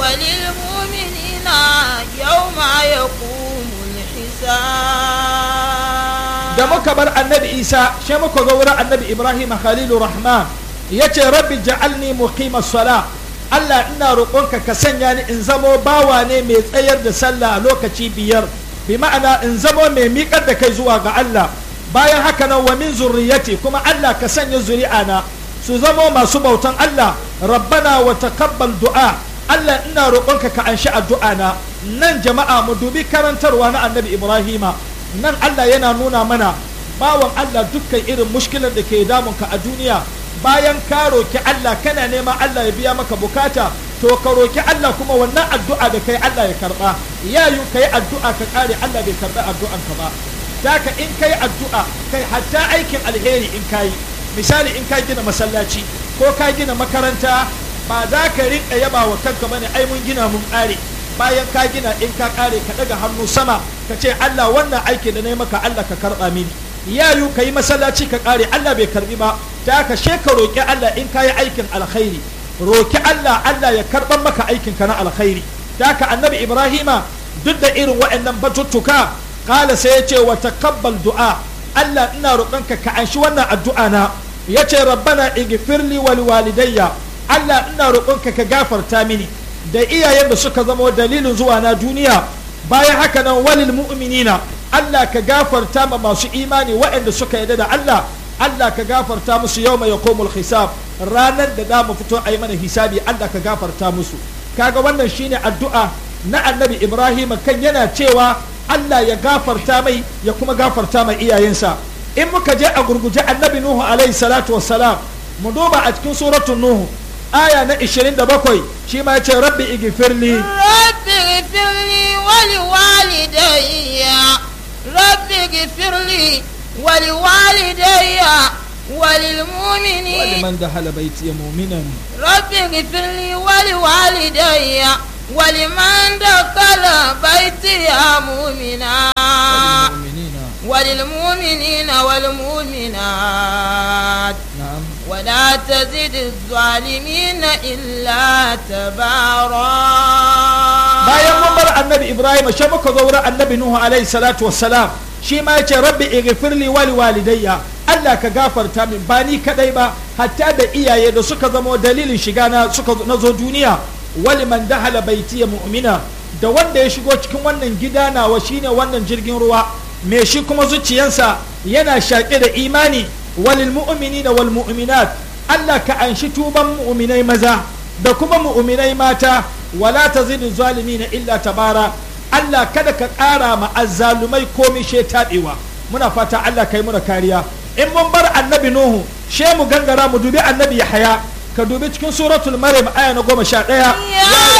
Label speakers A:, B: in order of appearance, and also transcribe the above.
A: وللمؤمنين يوم يقوم الحساب
B: da muka bar annabi isa shi muka zo wurin annabi ibrahim khalilu rahman ya ce rabbi ja'alni muqima sala allah ina roƙonka ka sanya ni in zamo bawa ne mai tsayar da sallah a lokaci biyar bi ma'ana in zamo mai miƙar da kai zuwa ga allah bayan haka nan wa min zurriyati kuma allah ka sanya zuri'ana su zamo masu bautan allah rabbana wa taqabbal du'a allah ina roƙonka ka anshi addu'a na nan jama'a mu dubi karantarwa na annabi ibrahima nan Allah yana nuna mana bawan Allah dukkan irin mushkilar da ke damunka a duniya bayan ka roki Allah kana neman Allah ya biya maka bukata to ka roki Allah kuma wannan addu'a da kai Allah ya karba ya yi kai addu'a ka kare Allah bai karba addu'an ka ba daka in kai addu'a kai hatta aikin alheri in kai misali in ka gina masallaci ko ka gina makaranta ba za ka rinka yaba wa kanka bane ai mun gina mun kare bayan ka gina in ka kare ka daga hannu sama ka ce Allah wannan aiki da na yi maka Allah ka karba mini yayu ka yi masallaci ka kare Allah bai karbi ba ta ka she ka roki Allah in ka yi aikin alkhairi roki Allah Allah ya karban maka aikin ka na alkhairi ta ka annabi Ibrahima duk da irin waɗannan batuttuka kala sai ya ce wa taqabbal du'a Allah ina roƙonka ka anshi wannan addu'a na yace rabbana igfirli wal walidayya Allah ina roƙonka ka gafarta mini da iyayen da suka zama dalilin zuwa na duniya bayan haka nan walil mu'minina Allah ka gafarta ma masu imani waɗanda suka yarda da Allah Allah ka gafarta musu yau mai yakomul hisab ranar da za mu fito a yi mana hisabi Allah ka gafarta musu kaga wannan shine addu'a na annabi Ibrahim kan yana cewa Allah ya gafarta mai ya kuma gafarta mai iyayensa in muka je a gurguje annabi Nuhu alaihi salatu wassalam mu duba a cikin suratul Nuhu aya na 27 shi ma ya ce rabbi igfirli
A: رب اغفر لي ولوالدي رب اغفر لي ولوالدي وللمؤمنين
B: ولمن دخل بيتي مؤمنا
A: رب اغفر لي ولوالدي ولمن دخل بيتي مؤمنا
B: والمؤمنين
A: وللمؤمنين والمؤمنات
B: نعم
A: ولا تزد الظالمين إلا تبارا
B: bayan mun bar annabi ibrahim shi muka zo wurin annabi nuhu alaihi salatu wassalam shi ma yace rabbi ighfirli wa liwalidayya Allah ka gafarta min ba ni kadai ba hatta da iyaye da suka zama dalilin shiga na suka na zo duniya wali man dahala baitiya mu'mina da wanda ya shigo cikin wannan gida nawa shine wannan jirgin ruwa me shi kuma zuciyansa yana shaƙe da imani walil mu'minina wal mu'minat Allah ka anshi tuban mu'minai maza da kuma mu'minai mata wala tazidu zalimina illa tabara Allah kada ka ƙara ma azzalumai komai she taɓewa muna fata Allah kai muna kariya in mun bar annabi Nuhu she mu gangara mu dubi annabi Yahaya ka dubi cikin suratul Maryam aya na goma sha ɗaya
A: يا